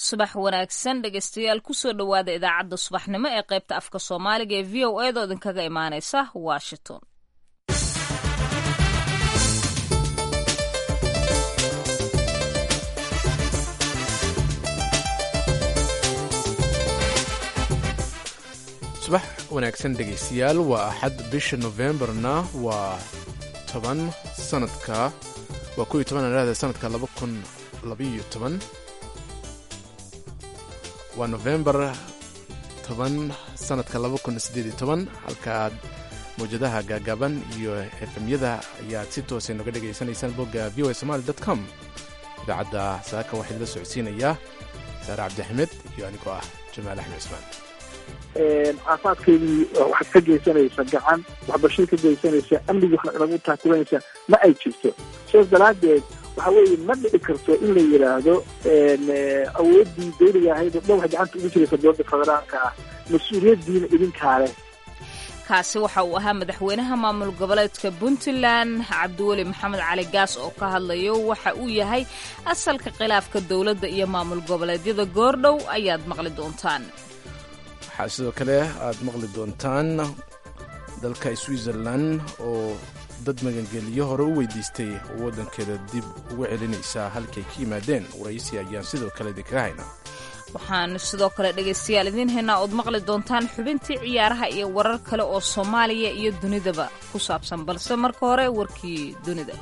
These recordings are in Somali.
subax wanaagsan dhegeystayaal kusoo dhowaada idaacadda subaxnimo ee qaybta afka soomaaliga ee v o edo idinkaga imaaneysa washington subax wanaagsan dhegaystayaal waa axad bisha nofembarna waa toban sanadka waa kow iyo toban anaada sanadka laba kun labaiyo toban waa nofembar toban sanadka laba kun siddeed iyo toban halkaaad mawjadaha gaagaaban iyo efemyada ayaad si toosa noga dhegaysanaysaan bogga v o a somaali dot com idaacadda saaka waxaa idila socodsiinayaa saare cabdixamed iyo anigoo ah jamaal axmed cismaan caafaadkeedii waxaad ka geysanaysa gacan waxbarashada ka geysanaysa amnigii wax lagu taakulanaysa ma ay jirto sidaas daraaddeed waxa weeye ma dhici karto in la yidhaahdo awooddii dawliga ahayd oo dhan waxay gacanta ugu jiraysa dowladda federaalka ah mas-uuliyaddiina idinkaa leh kaasi waxa uu ahaa madaxweynaha maamul goboleedka puntland cabdiweli maxamed cali gaas oo ka hadlayo waxa uu yahay asalka khilaafka dowladda iyo maamul goboleedyada goordhow ayaad maqli doontaan waxaa sidoo kale aad maqli doontaan dalka switzerland oo dad magangeliyo hore u weydiistay oo waddankeeda dib uga celinaysaa halkay ka yimaadeen waraysi ayaan sidoo kale idinkaga haynaa waxaan sidoo kale dhegaystayaal idiin haynaa ood maqli doontaan xubintii ciyaaraha iyo warar kale oo soomaaliya iyo dunidaba ku saabsan balse marka hore warkii dunida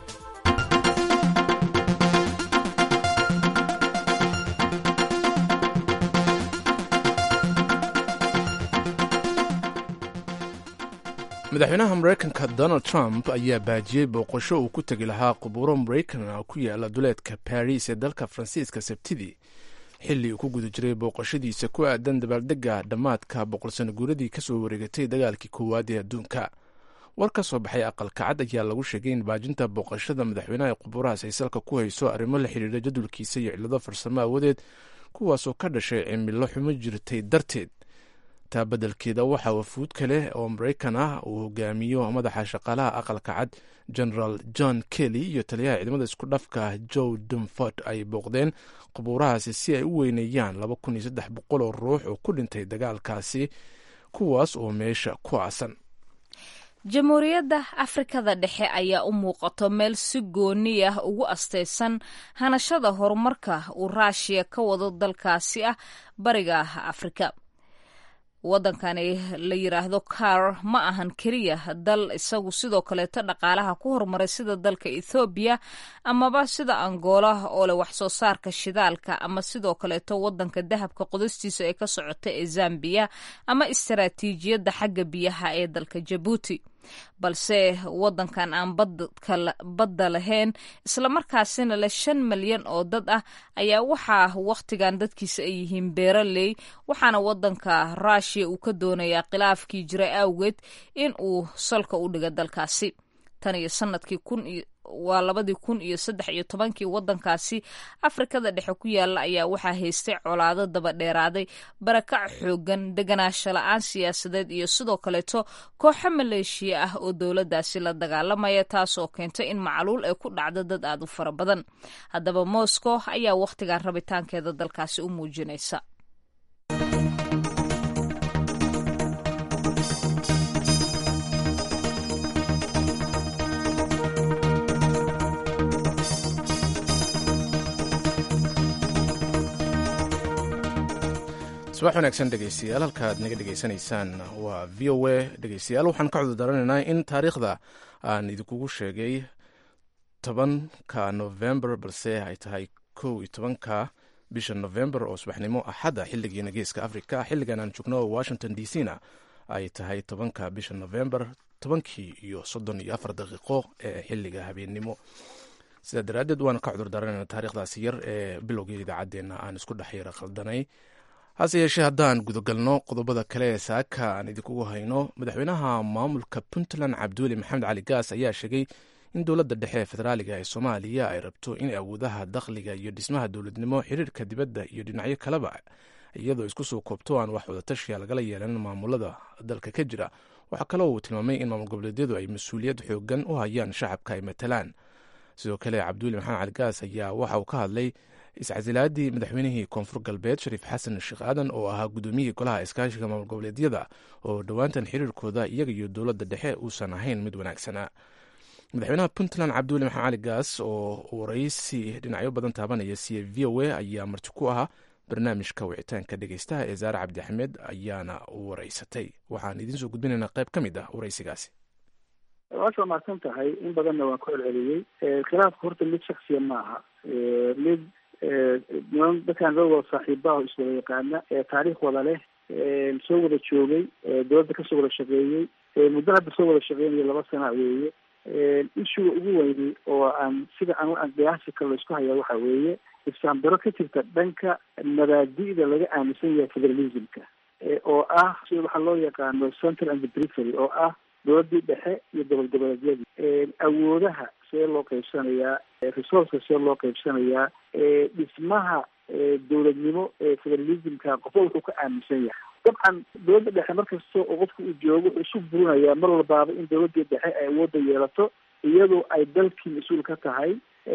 madaxweynaha maraykanka donald trump ayaa baajiyey booqasho uu ku tegi lahaa qubuuro maraykan ku yaala duleedka baris ee dalka faransiiska sabtidii xilli uu ku guda jiray booqashadiisa ku aadan dabaaldegga dhammaadka boqolsano guuradii ka soo wareegatay dagaalkii koowaad ee adduunka war ka soo baxay aqalka cad ayaa lagu sheegay in baajinta booqashada madaxweynaha ee qubuurahaas ay salka ku hayso arrimo la xidhiidha jadwalkiisa iyo cillado farsamo awadeed kuwaasoo ka dhashay cimilo xumo jirtay darteed taa beddelkeeda waxaa wafuud kale oo maraykan ah uu hogaamiyo madaxa shaqaalaha aqalka cad generaal john kelly iyo taliyaha ciidamada isku dhafka joe dumford ay booqdeen qubuurahaasi si ay u weyneeyaan laba kun iyo saddex boqol oo ruux oo ku dhintay dagaalkaasi kuwaas oo meesha ku aasan jamhuuriyadda afrikada dhexe ayaa u muuqato meel si gooni ah ugu astaysan hanashada horumarka uu raashiya ka wado dalkaasi ah bariga afrika waddankani la yidhaahdo car ma ahan keliya dal isagu sidoo kaleeto dhaqaalaha ku horumaray sida dalka ethoobiya amaba sida angola oo leh wax soo saarka shidaalka ama sidoo kaleeto waddanka dahabka qodistiisa ee ka socota ee zambiya ama istaraatiijiyadda xagga biyaha ee dalka jabuuti balse waddankan aan badda lahayn islamarkaasina leh shan malyan oo dad ah ayaa waxaa wakhtigan dadkiisa ay yihiin beeraley waxaana waddanka ruushiya uu ka doonayaa khilaafkii jiray awgeed in uu salka u dhiga dalkaasi tan iyo sanadkii kun waa labadii kun iyo saddex iyo tobankii waddankaasi afrikada dhexe ku yaala ayaa waxaa haystay colaado daba dheeraaday barakac xoogan deganaansho la-aan siyaasadeed iyo sidoo kaleeto kooxo maleeshiya ah oo dowladdaasi la dagaalamaya taasoo keentay in macluul ay ku dhacdo dad aad u fara badan haddaba moscow ayaa wakhtigan rabitaankeeda dalkaasi u muujinaysa subax wanaagsan dhegeystayaal halkaaad naga dhegeysanaysaan waa v o a dhegeystayaal waxaan ka cudurdaranaynaa in taariikhda aan idinkugu sheegay tobanka november balse ay tahay kow iyo tobanka bisha november oo subaxnimo axadda xilligiina geeska africa xilligan aan joogno washington d c na ay tahay tobanka bisha november tobankii iyo soddon iyo afar daqiiqo ee xilliga habeennimo sidaa daraaddeed waan ka cudurdaranayna taarikhdaasi yar ee bilowgii idaacaddeenna aan isku dhex yara qaldanay hase yeeshee haddaan gudagalno qodobada kale ee saaka aan idinkugu hayno madaxweynaha maamulka puntland cabdiweli maxamed cali gaas ayaa sheegay in dowladda dhexe ee federaaliga ee soomaaliya ay rabto in awoodaha dakhliga iyo dhismaha dowladnimo xiriirka dibadda iyo dhinacyo kaleba iyadoo isku soo koobto aan wax wadatashiya lagala yeelan maamulada dalka ka jira waxaa kaloo uu tilmaamay in maamul goboleedyadu ay mas-uuliyad xoogan u hayaan shacabka ay matalaan sidoo kale cabdiweli maxamed cali gaas ayaa waxa uu ka hadlay iscasilaadii madaxweynihii koonfur galbeed shariif xasan sheekh aadan oo ahaa gudoomiyihii golaha iskaashiga maamul goboleedyada oo dhowaantan xiriirkooda iyaga iyo dowladda dhexe uusan ahayn mid wanaagsanaa madaxweynaha puntland cabdiweli maxamed cali gaas oo waraysi dhinacyo badan taabanaya siya v o a ayaa marti ku ahaa barnaamijka wicitaanka dhegeystaha ee zaare cabdi axmed ayaana waraysatay waxaan idiin soo gudbinaynaa qayb ka mid ah waraysigaasi waasha mahadsan tahay in badanna waan ku celceliyey khilaafka horta mid shaksiya ma aha mid niman dadkaan loo wada saaxiibaha iswada yaqaana taariikh wada leh soo wada joogay dowladda kasoo wada shaqeeyey muddo hadda soo wada shaqeynayo laba sana weeye ishuga ugu weyni oo aan sida aan aan qiyaasi kale laisku hayaa waxa weeye ifsaambaro ka jirta dhanka mabaadi'da laga aaminsan yahay federalismka oo ah sida waxaa loo yaqaano central and perifery oo ah dowladii dhexe iyo gobol goboleedyadii awoodaha see loo qaybsanayaa resourceka see loo qaybsanayaa dhismaha dowladnimo ee federalismka qofba wuxuu ka aaminsan yahay dabcan dowladda dhexe markasta oo qofka uu joogo wuxuu isu burinayaa mar walbaaba in dowladii dhexe ay awoodda yeelato iyadoo ay dalkii mas-uul ka tahay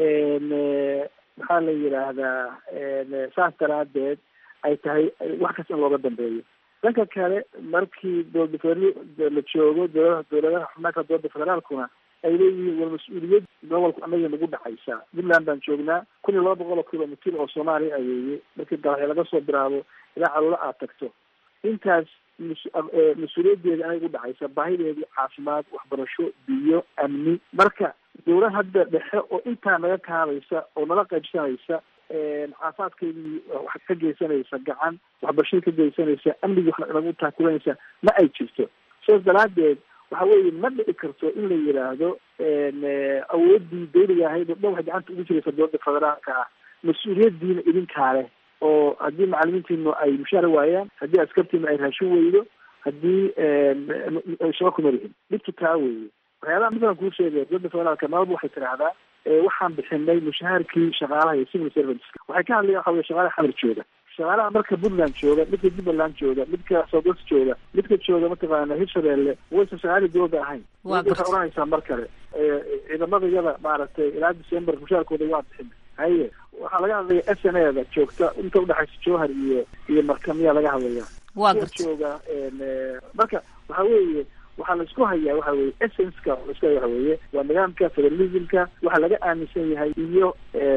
maxaa la yidhaahdaa saas daraadeed ay tahay wax kasta in looga dambeeyo dhanka kale markii dowlada federaal la joogo dowladaha dowladaha xubnaanka dowladda federaalkuna ay leeyihiin war mas-uuliyad gobolku anaga nagu dhexaysa puntland baan joognaa kun iyo laba boqol oo kilomitr oo soomaaliya aweeye markii dalaxya laga soo bilaabo ilaa caloola aad tagto intaas mas-uuliyaddeeda anaga u dhexaysa baahideedii caafimaad waxbarasho biyo amni marka dowlad hadda dhexe oo intaa naga kaadaysa oo nala qaybsanaysa caafimaadkeydii wax ka geysanaysa gacan waxbarashada ka geysanaysa amnigii wax nagu taakulanaysa ma ay jirto sidaas daraadeed waxa weeye ma dhici karto in la yidhaahdo awoodii dawliga ahayd oo dhan waxay gacanta ugu jiraysa dowladda federaalka ah mas-uuliyadiina idinkaa leh oo haddii macalimiintiinu ay mushaara waayaan haddii askartiinu ay raashin weydo haddii shaqo kuma lihin dhibtu taa weeye waxyaalaha masalan kuu sheegaya dowladda federaalka maalba waxay tidhaahdaa waxaan bixinay mushaharkii shaqaalaha iyo civil serviceska waxay ka hadlayan waxa weye shaqaalaha xamar jooga shaqaalaha marka puntland jooga midka jubbaland jooga midka southwest jooga midka jooga mataqaana hirshabeelle waysan shaqaalii dowladda ahayn waxay oranaysaa mar kale ciidamada yada maaragtay ilaa december mushaarkooda waa bixin haye waxaa laga hadlaya s n a da joogta inta udhexaysa jowhar iyo iyo markamiyaa laga hadlaya waa garta jooga marka waxa weeye waxaa laisku hayaa waxa weye essenska laisku haya waxa weeye waa nidaamka federalismka waxa laga aaminsan yahay iyo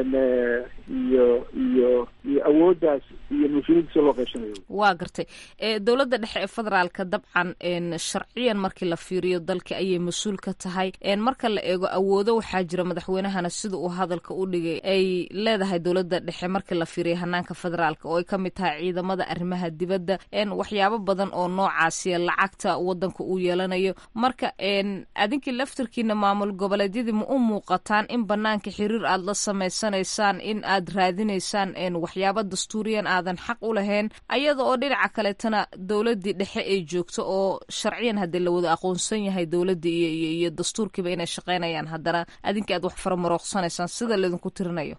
iyo iyo iyo awooddaas iyo mas-uuliyadda si loo qaybsanayo waa gartay dowladda dhexe ee federaalka dabcan sharciyan markii la fiiriyo dalka ayay mas-uul ka tahay marka la eego awoodo waxaa jira madaxweynahana sida uu hadalka u dhigay ay leedahay dowladda dhexe markii la fiiriyo hanaanka federaalka oo ay ka mid tahay ciidamada arrimaha dibadda waxyaabo badan oo noocaasiya lacagta wadanka uu yeelanayo marka adinkii laftarkiina maamul goboleedyadii ma u muuqataan in banaanka xiriir aada la samaysanaysaan in aad raadinaysaan waxyaaba dastuuriyan aadan xaq u lahayn ayada oo dhinaca kaleetana dowladii dhexe ay joogto oo sharciyan haddii la wada aqoonsan yahay dowladii iyo iyo dastuurkiiba inay shaqaynayaan haddana adinkii aad wax faramarooqsanaysaan sida laydinku tirinayo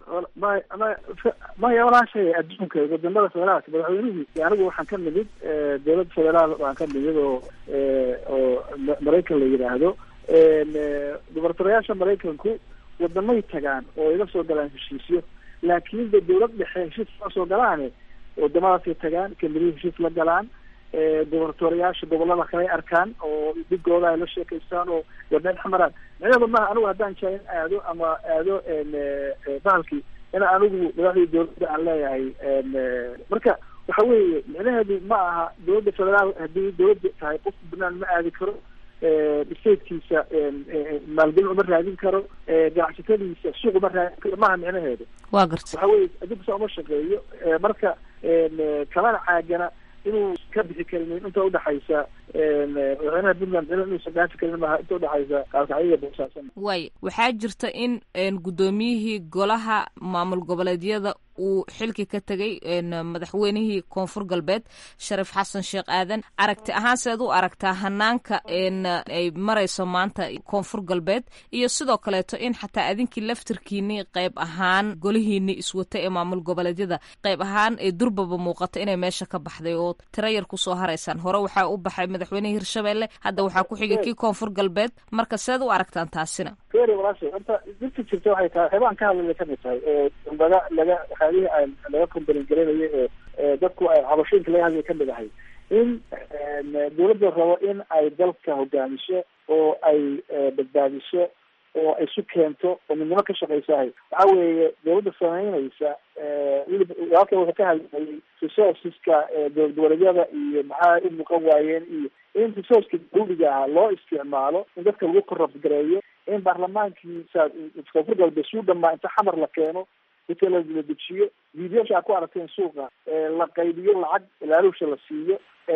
maya walaashay adduunka wadamada federaalka madaxweynihii anigu waxaan ka nimid dowladda federaal waan ka nimid oo oo maraykan la yidhaahdo gubernatoriyaasha maraykanku wadamay tagaan oo iga soo galaan heshiisyo laakiin de dowlad dhexe heshiis ma soo galaane wadamadaasay tagaan kamirihi heshiis la galaan gubernatoriyaasha gobolada kale arkaan oo dhigooda ay la sheekaystaan oo wadeen xamaraan micnaheedu maaha anigu haddaan jaa in aado ama aado bahalkii in anigu madaxdii dowladda aan leeyahay marka waxa weeye micnaheedu ma aha dowladda federaal haddii dowladda tahay qofku banaan ma aadi karo statekiisa maalgelin uma raadin karo ganacsatadiisa suuq uma raadin karo maaha micnaheedu waa garta waxa weye adduunka saa uma shaqeeyo marka kamana caagana inuu ka bixi karin inta udhexaysa madaxweynaha puntland inuusan dhaafi karin maaha inta udhexaysa kaalkacyo boosaasan waay waxaa jirta in guddoomiyihii golaha maamul goboleedyada uu xilki ka tegay madaxweynihii koonfur galbeed shariif xasan sheekh aadan aragti ahaan seed u aragtaa hanaanka ay marayso maanta koonfur galbeed iyo sidoo kaleeto in xataa adinkii laftirkiini qayb ahaan golihiini iswata ee maamul goboleedyada qayb ahaan ee durbaba muuqata inay meesha ka baxday oo tiro yar kusoo haraysaan hore waxaa u baxay madaxweynihii hirshabelle hadda waxaa ku xigay kii koonfur galbeed marka seed u aragtaan taasina walaasha horta dirta jirta waxay tahay waxyaabaan ka hadlaya kamid tahay oo laga laga waxyaalihii laga kombalin garanayo ee dadku ay cabashooyinka laga hadlaya kamid ahay in dawladda rabo in ay dalka hogaamiso oo ay badbaadiso oo ay isu keento oo midnimo ka shaqaysahay waxa weeye dawladda samaynaysa weliba walaalka wuxuu ka hadlayay resourceska dowlad goboleedyada iyo maxaa u muuqan waayeen iyo in resourceka dawliga ah loo isticmaalo in dadka lagu korabgareeyo in baarlamaankiisa koonfur galbeed suu dhamaa inta xamar la keeno inta la la dejiyo videosha aad ku aragteen suuqa la qaybiyo lacag ilaalusha la siiyo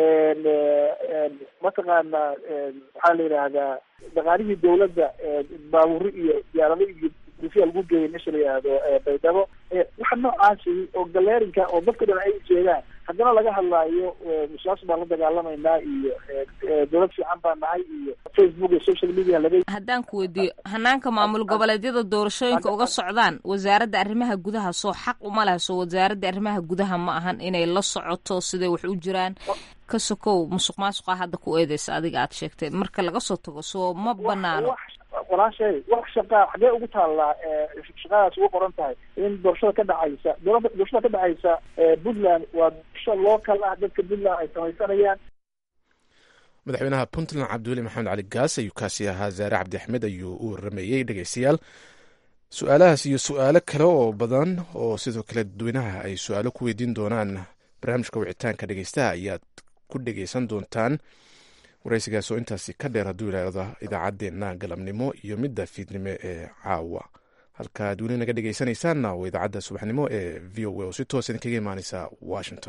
mataqaana waxaa la yidhaahdaa dhaqaalihii dawladda baaburi iyo diyaarado iyo dufiya lagu geeyay meesha la yidhaahdo baydhabo waxa noocaasi oo galeerinka oo dadka dhan ay jeedaan haddana laga hadlaayo musaas baan la dagaalamaynaa iyo dawlad fiican baan nahay iyo facebook iyo social media laga haddaan ku weydiiyo hanaanka maamul goboleedyada doorashooyinka uga socdaan wasaaradda arrimaha gudaha soo xaq uma laha soo wasaaradda arrimaha gudaha ma ahan inay la socoto siday wax u jiraan ka sokow musuq maasuqa hadda ku eedeysa adiga aad sheegtay marka laga soo tago soo ma banaano walaashay wax shaqaa xagee ugu taallaa shaqadaas ugu qoran tahay in doorashada ka dhacaysa doorashada ka dhacaysa puntland waa doorasho local ah dadka puntland ay samaysanayaan madaxweynaha puntland cabdiweli maxamed cali gaas ayuu kaasi ahaa zaare cabdi axmed ayuu u warameeyey dhegeystayaal su-aalahaas iyo su-aalo kale oo badan oo sidoo kale dadweynaha ay su-aalo ku weydiin doonaan barnaamijka wicitaanka dhegeystaha ayaad ku dhegeysan doontaan waraysigaas oo intaasi ka dheer hadduu yidhaahdo idaacaddeenna galabnimo iyo midda fiidnimo ee caawa halka ad weli naga dhegeysanaysaanna waa idaacadda subaxnimo ee v o a oo si toos idinkaga imaaneysa washington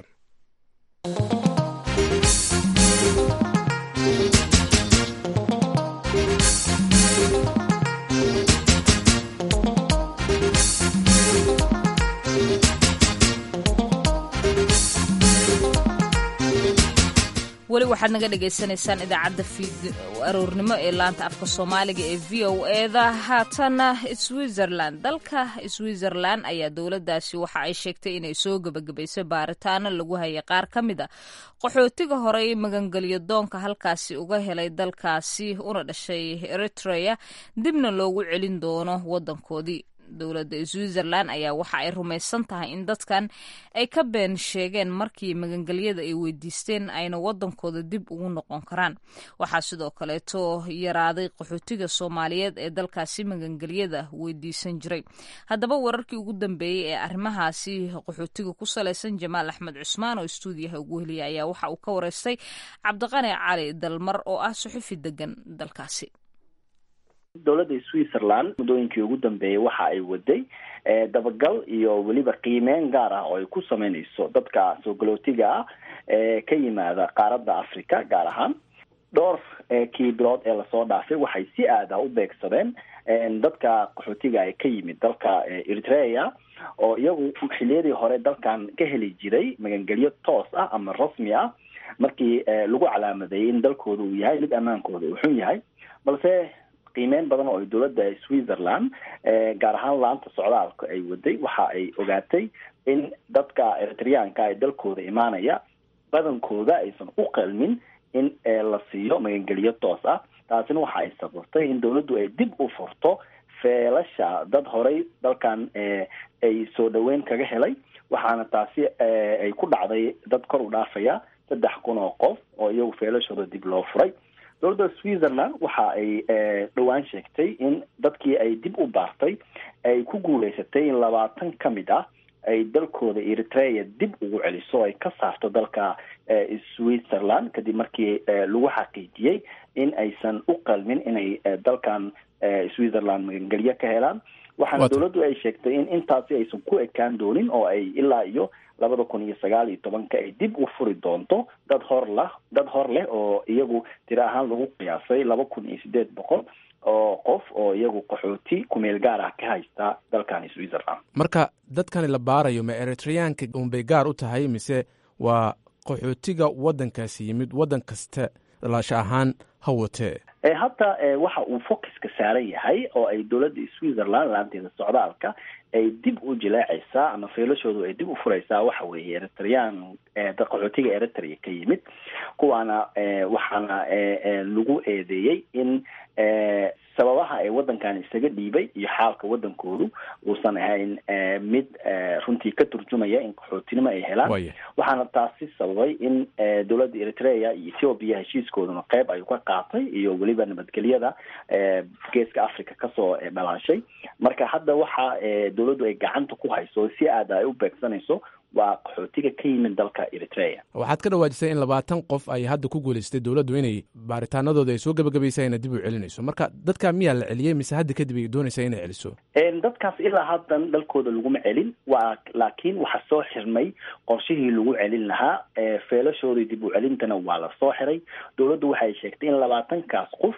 weli waxaad naga dhagaysanaysaan idaacadda aroornimo ee laanta afka soomaaliga ee v o eda haatana switzerland dalka switzerland ayaa dowladdaasi waxa ay sheegtay inay soo gebagabaysay baaritaano lagu hayay qaar ka mid a qaxootiga horey magangelyo doonka halkaasi uga helay dalkaasi una dhashay eritrea dibna loogu celin doono waddankoodii dowladda switzerland ayaa waxa ay rumaysan tahay in dadkan ay ka been sheegeen markii magangelyada ay weydiisteen ayna waddankooda dib ugu noqon karaan waxaa sidoo kaleeto yaraaday qaxootiga soomaaliyeed ee dalkaasi magangelyada weydiisan jiray haddaba wararkii ugu dambeeyey ee arrimahaasi qaxootiga ku salaysan jamaal axmed cusmaan oo stuudiyaha ugu heliya ayaa waxa uu ka wareystay cabdiqani cali dalmar oo ah suxufi degan dalkaasi dowladda switzerland muddooyinkii ugu dambeeyay waxa ay waday dabagal iyo weliba qiimeyn gaar ah oo ay ku sameynayso dadka soo galootiga ah ee ka yimaada qaaradda africa gaar ahaan dhowr kii bilood ee lasoo dhaafay waxay si aada u beegsadeen dadka qaxootiga ay ka yimid dalka eritrea oo iyagu xiliyadii hore dalkan ka heli jiray magangelyo toos ah ama rasmi ah markii lagu calaamadeeyay in dalkooda uu yahay mid ammaankooda uu xun yahay balse qiimeyn badan oo ay dowladda switzerland gaar ahaan laanta socdaalka ay waday waxa ay ogaatay in dadka eritreanka ee dalkooda imaanaya badankooda aysan u qalmin in la siiyo magangelyo toos ah taasina waxa ay sababtay in dowladdu ay dib u furto feelasha dad horay dalkan ay soo dhaweyn kaga helay waxaana taasi ay ku dhacday dad kor u dhaafaya saddex kun oo qof oo iyagu feelashooda dib loo furay dowladda switzerland waxa ay dhowaan sheegtay in dadkii ay dib u baartay ay ku guuleysatay in labaatan ka mid ah ay dalkooda eritrea dib ugu celiso ay ka saarto dalka switzerland kadib markii lagu xaqiijiyey in aysan u qalmin inay dalkan switzerland magangelyo ka helaan waxaana dowladdu ay sheegtay in intaasi aysan ku ekaan doonin oo ay ilaa iyo labada kun iyo sagaal iyo tobanka ay dib u furi doonto dad hor lah dad hor leh oo iyagu tiro ahaan lagu qiyaasay laba kun iyo sideed boqol oo qof oo iyagu qaxooti kumeel gaar ah ka haysta dalkani switzerland marka dadkani la baarayo ma eritreyaanka unbay gaar u tahay mise waa qaxootiga waddankaasi yimid waddan kasta dhalasho ahaan ha watee hadda waxa uu focuska saaran yahay oo ay dowladda switzerland laanteeda socdaalka ay dib u jileecaysaa ama feelashoodu ay dib u furaysaa waxa weeye eritreyaan qaxootiga eritrea ka yimid kuwaana waxaana lagu eedeeyey in sababaha ay waddankan isaga dhiibay iyo xaalka waddankoodu uusan ahayn mid runtii ka turjumaya in qaxootinimo ay helaan waxaana taasi sababay in dowladda eritrea iyo ethoobiya heshiiskooduna qeyb ayuu ka qaatay iyo weliba nabadgelyada geeska africa kasoo dhalaashay marka hadda waxa dowladdu ay gacanta ku hayso si aada ay u beegsanayso waa qaxootiga ka yimid dalka eritrea waxaad ka dhawaajisay in labaatan qof ay hadda ku guulaystay dowladdu inay baaritaanadooda ay soo gebagabaysa ina dib u celinayso marka dadka miyaa la celiyey mise hadda kadib ay doonaysaa inay celiso dadkaas ilaa haddan dalkooda laguma celin waa laakiin waxaa soo xirmay qorshihii lagu celin lahaa feelashoodii dib u celintana waa la soo xiray dowladdu waxay sheegtay in labaatankaas qof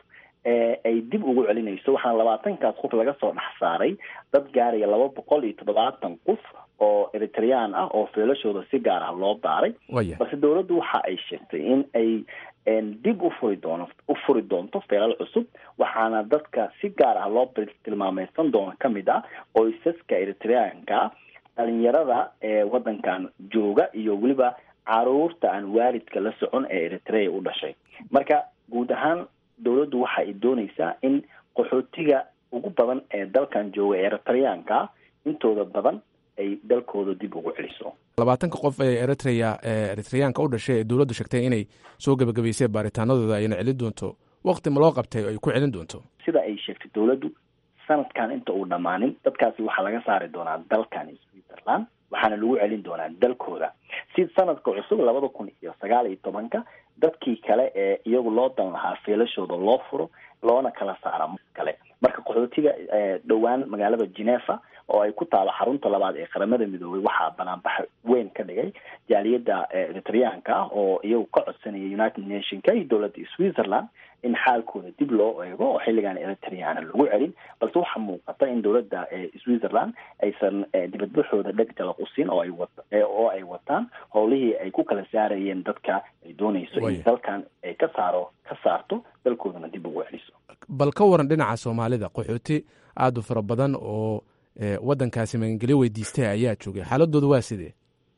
ay dib ugu celinayso waxaana labaatankaas qof laga soo dhex saaray dad gaaraya laba boqol iyo toddobaatan qof oo eritreyaan ah oo feelashooda si gaar ah loo baaray balse dowladdu waxa ay sheegtay in ay dib u furi doono u furi doonto feelal cusub waxaana dadka si gaar ah loo tilmaameysan doono ka mid ah qoysaska eritreyaanka dhalinyarada ee waddankan jooga iyo weliba caruurta aan waalidka la socon ee eritrea u dhashay marka guud ahaan dowladdu waxa ay doonaysaa in qaxootiga ugu badan ee dalkan jooga eritreyaanka intooda badan ay dalkooda dib ugu celiso labaatanka qof ee eritrea ee eritreyaanka u dhashay ee dowladdu sheegtay inay soo gebagabaysay baaritaanadooda ayna celin doonto wakti ma loo qabtay ay ku celin doonto sida ay sheegtay dowladdu sanadkan inta uu dhammaanin dadkaasi waxaa laga saari doonaa dalkan switzerland waxaana lagu celin doonaa dalkooda si sanadka cusub labada kun iyo sagaal iyo tobanka dadkii kale ee iyagu loo dan lahaa feelashooda loo furo loona kala saara kale marka qaxootiga dhowaan magaalada geneva oo ay ku taalo xarunta labaad ee qaramada midoobay waxaa banaanbax weyn ka dhigay jaaliyadda eritreyaanka ah oo iyagu ka codsanaya united nationka iyo dowladda switzerland in xaalkooda dib loo eego oo xilligan eritrea aana lagu celin balse waxaa muuqata in dowladda switzerland aysan dibadbaxooda dheg jalaq usiin oo ay wa oo ay wataan howlihii ay ku kala saarayeen dadka ay doonayso in dalkan ay ka saaro ka saarto dalkoodana dib ugu celiso bal ka waran dhinaca soomaalida qaxooti aada u fara badan oo waddankaasi magangelyo weydiistay ayaa joogay xaaladooda waa sidee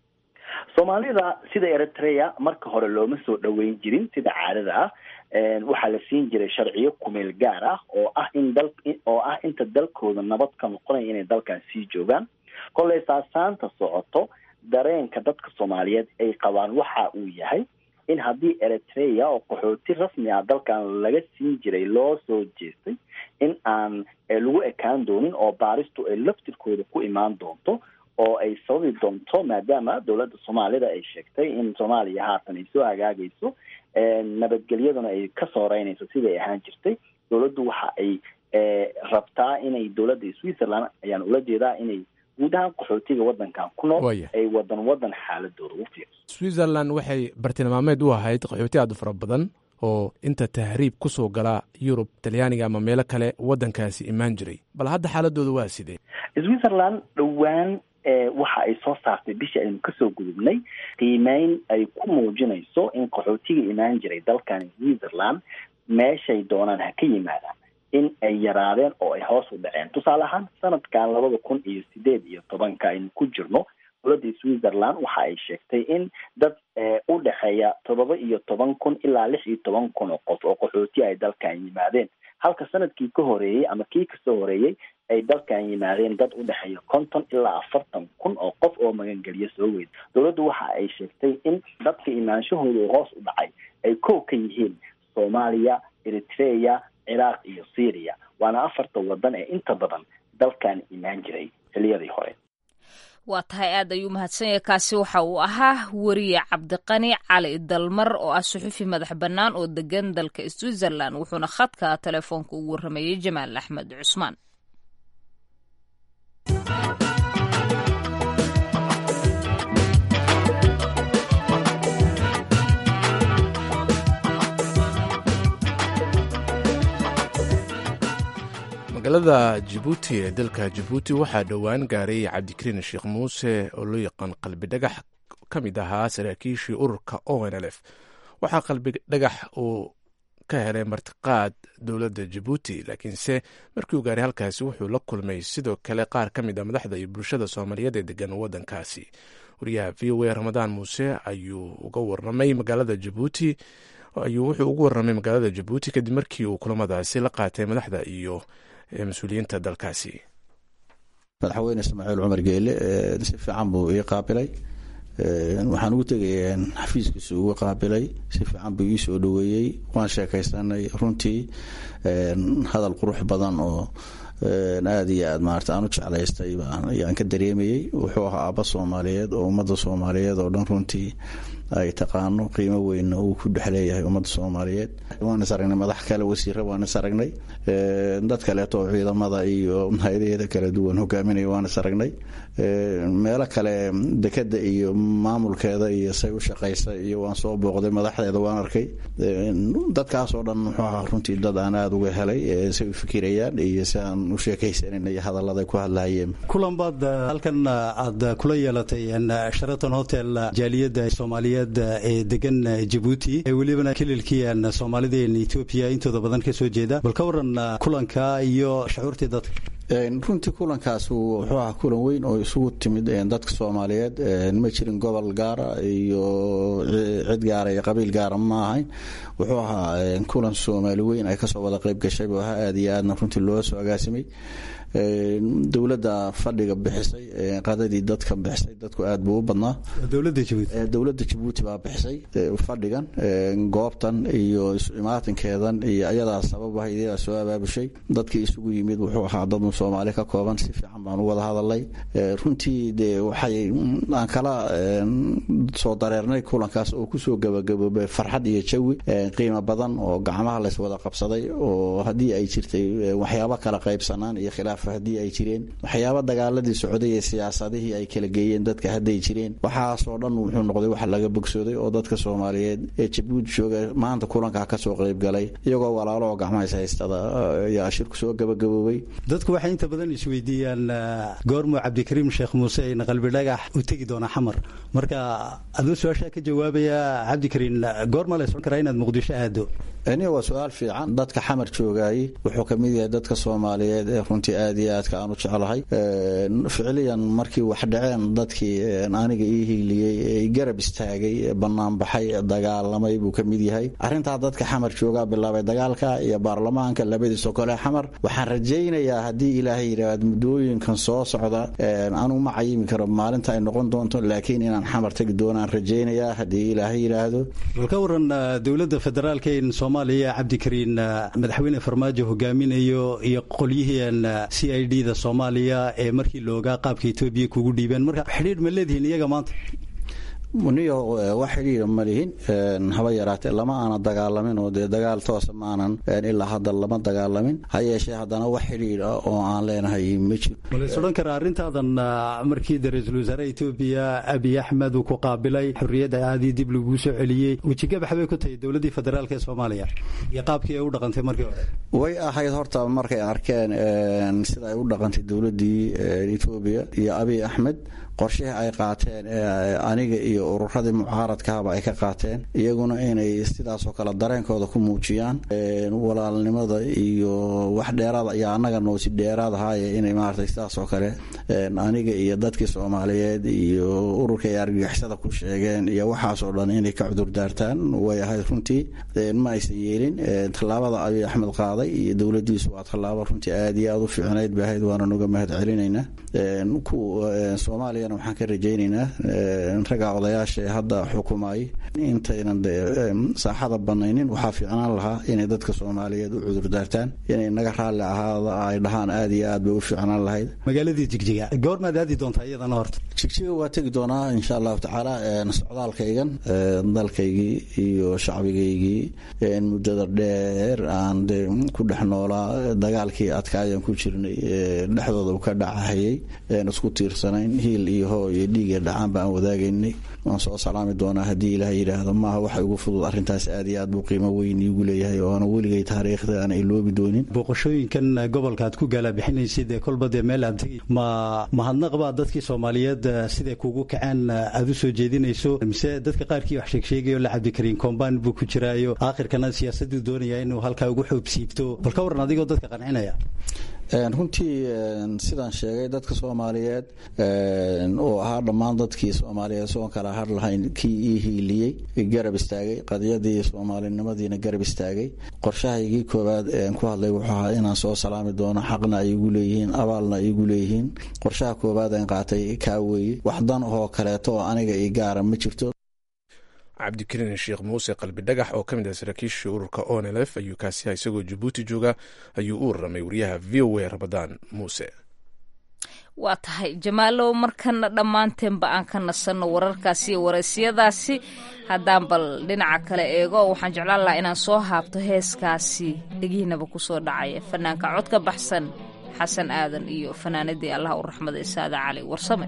soomaalida sida eritrea marka hore looma soo dhoweyn jirin sida caadada ah waxaa la siin jiray sharciyo kumeel gaar ah oo ah in dal oo ah inta dalkooda nabad ka noqonaya inay dalkan sii joogaan kolay saasaanta socoto dareenka dadka soomaaliyeed ay qabaan waxa uu yahay in haddii eritrea oo qaxooti rasmi ah dalkan laga siin jiray loo soo jeestay in aan lagu ekaan doonin oo baaristu ay laftirkooda ku imaan doonto oo ay sababi doonto maadaama dowladda soomaalida ay sheegtay in soomaaliya haatan ay soo hagaagayso nabadgelyaduna ay kasoo reynayso siday ahaan jirtay dowladdu waxa ay rabtaa inay dowladda switzerland ayaan ula jeedaa inay guud ahaan qaxootiga waddankan ku nool ay wadan wadan xaaladooda u fiirso switzerland waxay bartilmaameed u ahayd qaxooti aada u fara badan oo inta tahriib kusoo gala yurub talyaaniga ama meelo kale waddankaasi imaan jiray bal hadda xaaladooda waa sidee switzerland dhowaan waxa ay soo saartay bishii aynu kasoo gudubnay qiimeyn ay ku muujinayso in qaxootiga imaan jiray dalkan switzerland meeshay doonaan ha ka yimaadaan in ay yaraadeen oo ay hoos u dhaceen tusaale ahaan sanadkan labada kun iyo sideed iyo tobanka aynu ku jirno dowladda switzerland waxa ay sheegtay in dad u dhexeeya toddoba iyo toban kun ilaa lix iyo toban kun oo qof oo qaxooti ay dalkan yimaadeen halka sanadkii ka horeeyey ama kii kasoo horeeyey ay dalkan yimaadeen dad u dhexeeya konton ilaa afartan kun oo qof oo magangeliyo soo weyd dowladdu waxa ay sheegtay in dadka imaanshahooda uu hoos u dhacay ay kow ka yihiin soomaaliya eritrea ciraaq iyo syria waana afarta wadan ee inta badan dalkan imaan jiray xiliyadii hore waa tahay aad ayuu mahadsan yahay kaasi waxa uu ahaa weriye cabdiqani cali dalmar oo ah suxufi madax bannaan oo degan dalka switzerland wuxuuna khadka telefoonka ugu warrameeyey jamaal axmed cusmaan magaalada jabuuti ee dalka jabuuti waxaa dhowaan gaaray cabdikariin sheekh muuse oo loo yaqaan qalbi dhagax ka mid ahaa saraakiishii ururka o n l f waxaa qalbi dhagax uu ka helay martiqaad dowladda jabuuti laakiinse markii uu gaaray halkaasi wuxuu la kulmay sidoo kale qaar ka mid a madaxda iyo bulshada soomaaliyeed ee degan waddankaasi wariyaha v o a ramadaan muuse ayuu uga warramay magaalada jabuuti ayuu wuxuu ugu warramay magaalada jabuuti kadib markii uu kulamadaasi la qaatay madaxda iyo mas-uuliyiinta dalkaasi madaxweyne ismaaciil cumar geele si fiican buu ii qaabilay waxaan ugu tegay xafiiskiisu uga qaabilay si fiican buu ii soo dhoweeyey waan sheekaysanay runtii hadal qurux badan oo aada iyo aad maarata aan u jeclaystay ayaan ka dareemayey wuxuu ahaa aabba soomaaliyeed oo ummadda soomaaliyeed oo dhan runtii ay taqaano qiimo weynna uu ku dhex leeyahay ummadda soomaaliyeed waan is aragnay madax kale wasiira waan is aragnay dad kaleeto oo ciidamada iyo hay-adaheeda kala duwan hogaaminaya waan is aragnay meelo kale dekeda iyo maamulkeeda iyo say u shaqaysa iyo waan soo booqday madaxdeeda waan arkay dadkaasoo dhan muxuu ahaa runtii dad aan aada uga helay say u fikirayaan iyo si aan u sheekaysanin iyo hadallada ku hadlahayeen kulan baad halkan aad kula yeelatay sharaton hotel jaaliyadda soomaaliyeed ee degan jabuuti ee welibana kililkii soomaalideen etoobiya intooda badan ka soo jeeda bal ka waran kulanka iyo shucuurtii dadka runtii kulankaas wuxuu ahaa kulan weyn oo isugu timid dadka soomaaliyeed ma jirin gobol gaara iyo cid gaara iyo qabiil gaara ma ahayn wuxuu ahaa kulan soomaali weyn ay kasoo wada qayb gashay buu ahaa aada iyo aadna runtii loo soo agaasimay dowladda fadhiga bixisay qadadii dadka bixisay dadku aad buu u badnaa dowladda jabuuti baa bixisay fadhigan goobtan iyo imaatinkeedan iyo ayadaa sababaha iyadaa soo abaabushay dadkii isugu yimid wuxuu ahaa dad soomaali ka kooban si fiican baan u wada hadalay runtii dee waxay aan kala soo dareernay kulankaas oo kusoo gabagaboobay farxad iyo jawi qiimo badan oo gacmaha lays wada qabsaday oo haddii ay jirtay waxyaabo kala qaybsanaan iyo khilaaf haddii ay jireen waxyaaba dagaaladii socday ee siyaasadihii ay kala geeyeen dadka hadday jireen waxaasoo dhan wuxuu noqday wax laga bogsooday oo dadka soomaaliyeed ee jabuuti jooga maanta kulankaa kasoo qaybgalay iyagoo walaalo oo gacmahays haystada ayaa shirku soo gabagaboobay dadku waxay inta badan isweydiiyaan goormuu cabdikariim sheekh muuse ayna qalbi dhagax u tegi doonaa xamar marka aduu su-aashaa ka jawaabaya cabdikariim goorma la socon karaa inaad muqdisho aado aniga waa su-aal fiican dadka xamar joogaayey wuxuu ka mid yahay dadka soomaaliyeed ee runtii aad iyo aadka aan u jeclahay ficiliyan markii wax dhaceen dadkii aniga ii hiiliyey ee garab istaagay banaanbaxay dagaalamay buu ka mid yahay arrintaa dadka xamar joogaa bilaabay dagaalka iyo baarlamaanka labadiisoo kale xamar waxaan rajaynayaa haddii ilaahay yidhaahd muddooyinkan soo socda anuu ma cayimi karo maalinta ay noqon doonto laakiin inaan xamar tegi doonaan rajaynayaa haddii ilaahay yidhaahdo bal ka waran dowladda federaalka in soomaaliya cabdikariin madaxweyne farmaajo hogaaminayo iyo qolyihii c i d da soomaaliya ee markii loogaa qaabka etoobiya kugu dhiibeen marka xidhiidh ma leedihiin iyaga maanta niyo wax xidhiira ma lihin haba yaraatee lama aana dagaalamin oo dee dagaal toosa ma aanan ilaa hadda lama dagaalamin ha yeeshee haddana wax xidhiir ah oo aan leenahay ma jiro malays odhan karaa arrintaadan markii de ra-iisul wasaare etoobiya abiy axmed uu ku qaabilay xorriyadda aadii dib laguu soo celiyey wejigabax bay ku tahay dowladdii federaalk ee soomaaliya iyo qaabkii ay u dhaqantay markii hore way ahayd horta markay arkeen sida ay u dhaqantay dowladdii etoobiya iyo abiy axmed qorshihii ay qaateen aniga iyo ururadii mucaaradkahaba ay ka qaateen iyaguna inay sidaasoo kale dareenkooda ku muujiyaan walaalnimada iyo wax dheeraada iyo annaga noosi dheeraad ahaaye inay maaragtay sidaasoo kale aniga iyo dadkii soomaaliyeed iyo ururka ay argagixisada ku sheegeen iyo waxaasoo dhan inay ka cudur daartaan way ahayd runtii ma aysan yeelin tallaabada abiy axmed qaaday iyo dowladiisu waa tallaabo runtii aad iyo aad u fiicnayd bay ahayd waana nuga mahad celinaynaa soomaaliya waxaan ka rajaynaynaa ragga odayaasha ee hadda xukumayay intaynan saaxada banaynin waxaa fiicnaan lahaa inay dadka soomaaliyeed u cudurdaartaan inay naga raalli ahaada ay dhahaan aad iyo aad bay u fiicnaan lahayd magaaladii jigjiga goormaad aadi doontaa iyadana horta jigjiga waa tegi doonaa insha allahu tacaala socdaalkaygan dalkaygii iyo shacbigaygii muddada dheer aan ku dhex noolaa dagaalkii adkaayaan ku jirnay dhexdooda u ka dhacahayay isku tiirsanayn hiil iyo hoo iyo dhiiga dhacaan baan wadaagaynay waan soo salaami doonaa haddii ilaah yidhaahdo maaha waxa ugu fudud arrintaas aad iyo aad buu qiimo weyn iigu leeyahay oo aana weligay taariikhda aan iloobi doonin booqashooyinkan gobolka aad ku gaalabixinaysid ee kolba dee meel aad tegi ma mahadnaq baa dadkii soomaaliyeed siday kugu kaceen aad u soo jeedinayso mise dadka qaarkii wax sheegsheegayo la cabdikariin kombaan buu ku jiraayo aakhirkana siyaasaduu doonaya inuu halkaa ugu xoobsiibto bal ka waran adigoo dadka qancinaya runtii sidaan sheegay dadka soomaaliyeed oo ahaa dhammaan dadkii soomaaliyeed soon kala har lahayn kii ii hiiliyey garab istaagay qadiyadii soomaalinimadiina garab istaagay qorshahaygii koowaad ku hadlay wuxuu ahaa inaan soo salaami doono xaqna ay igu leeyihiin abaalna ay igu leeyihiin qorshaha koowaad aan qaatay kaa weeye wax dan oo kaleeto oo aniga ii gaara ma jirto cabdikariin sheekh muuse qalbi dhagax oo ka mid ah saraakiishii ururka onelf ayuu kaasiha isagoo jabuuti jooga ayuu u warramay wariyaha v o a rabadaan muuse waa tahay jamaalow markana dhammaanteenba aan ka nasanno wararkaasi iyo wareysiyadaasi haddaan bal dhinaca kale eego waxaan jeclaan lahaa inaan soo haabto heeskaasi dhegihiinaba kusoo dhacaya fanaanka cod ka baxsan xasan aadan iyo fanaanadii allah u raxmaday saada cali warsame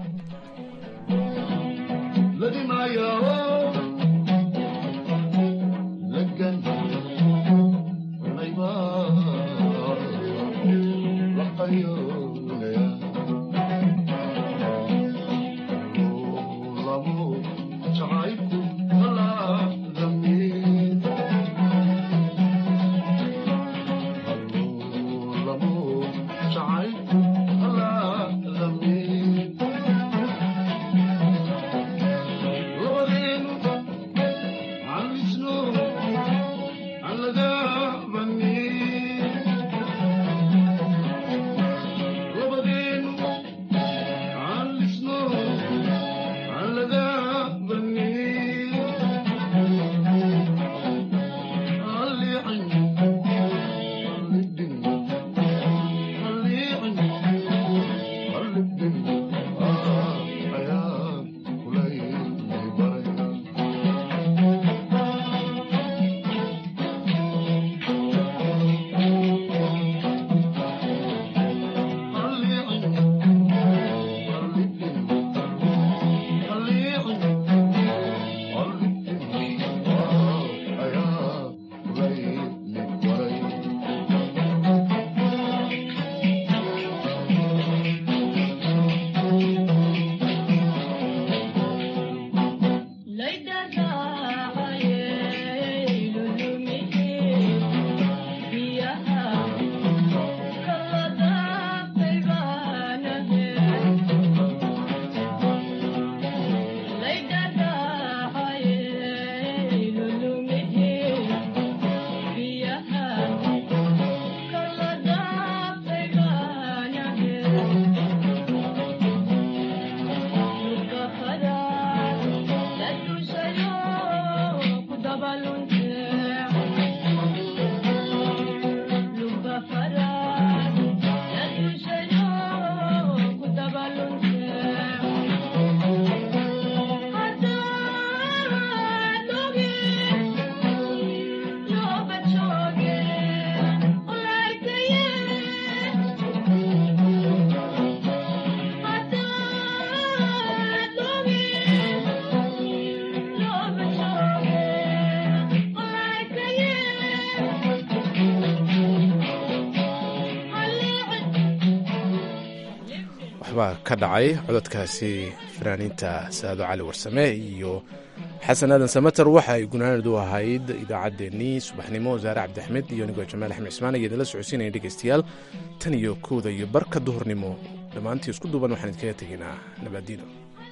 waxbaa ka dhacay cododkaasi fanaaniinta saado cali warsame iyo xasan aadan samater waxa ay gunaanadu ahayd idaacaddeenii subaxnimo wasaare cabdixmed iyo anigoo jamaal axmed cismaan ayaa idinla socodsiinaya dhegaystayaal tan iyo kowda iyo barka duhurnimo dhammaantii isku duuban waxaan idinkaga tegaynaa nabaadiino